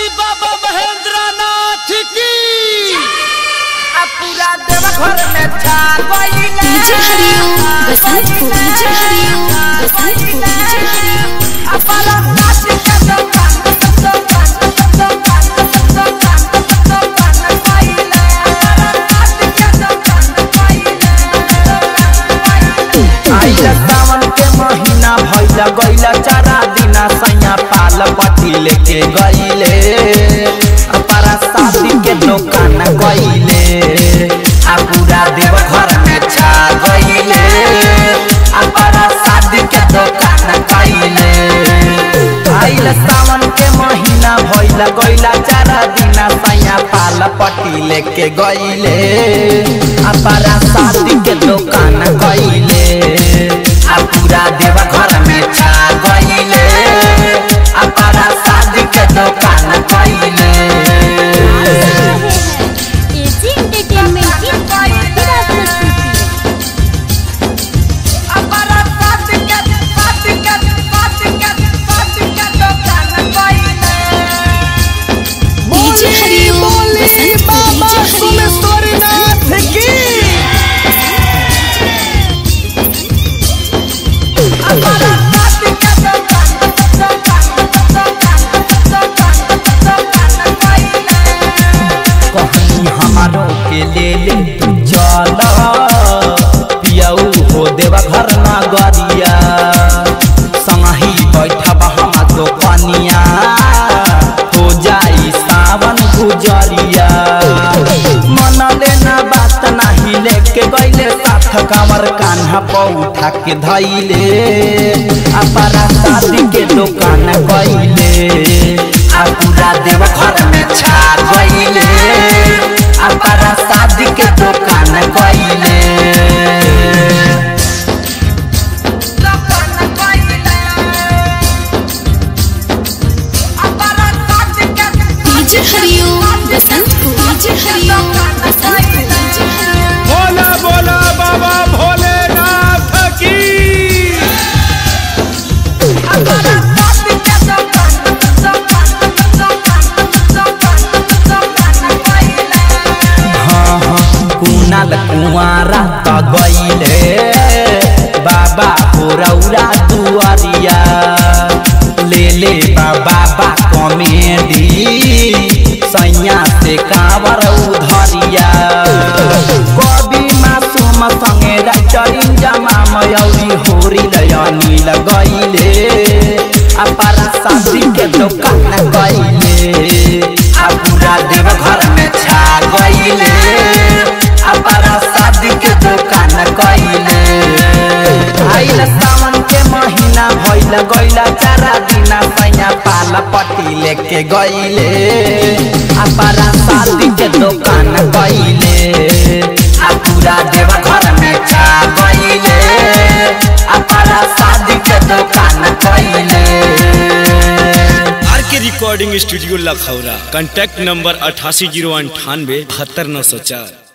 बाबा महेंद्र नाथ की पूरा देवघर में छा गइले DJ Hariom Basantpur DJ Hariom Basantpur DJ Hariom अपना नाच के दुकान दुकान दुकान दुकान दुकान गइले नाच के दुकान गइले आइला सावन के महीना भइला गइला चारा दिना सैया पाल पटी लेके गइले अपारा शादी के दुकान गइले आ पूरा देव घर में छा गइले अपारा शादी के दुकान गइले आइला सावन के महीना भइला गइला चारा दिना सैया पाल पटी लेके गइले अपारा शादी के दुकान गइले आ पूरा देवा घर में छा गइले आ पारा शादी के दुकान गइले एजी एंटरटेनमेंट की धमाकेदार प्रस्तुति अपना नाच के नाच के नाच के नाच के दुकान गइले डीजे हरिओम बसंतपुर डीजे हरिओम अपना नाच के दुकान दुकान दुकान दुकान गइले कहीं हमारो के ले ले तू चल पियाऊ हो देवा घर ना गरिया संगही बैठब हम तो कनिया हो जाई सावन गुजरिया मन लेना बात नाही लेके गइले साथ कांवर कान्हा पौ उठा के धइले अपना शादी के दुकान गइले आ पूरा देव घर में छा गइले अपना शादी के दुकान गइले दुकान गइले अपना नाच के DJ Hariom Basantpur DJ Hariom Basantpur DJ Hariom बोला बोला बाबा भोलेनाथ की अपना नाच के दुकान दुकान दुकान दुकान गइले हाँ हाँ कुनाल कुंवारा त गइले बाबा पुरौरा दुआरिया ले ले बाबा कॉमेडी सैया से कावर उधरिया कवि मासूम संगे राइटरिन जमा मयौरी होरी लयनी लगैले अपारा शादी के दुकान गइले आ पूरा देव घर में छा गइले अपारा शादी के दुकान गइले आइल सावन के महीना भइल गइला चारा दिना सैया पाल पटी लेके गइले अपारा शादी के दुकान गइले आ पूरा देव घर में छा गइले अपारा शादी के दुकान गइले R K recording studio Lakhaura contact number अठासी जीरो अंठानवे बहत्तर नौ सौ चार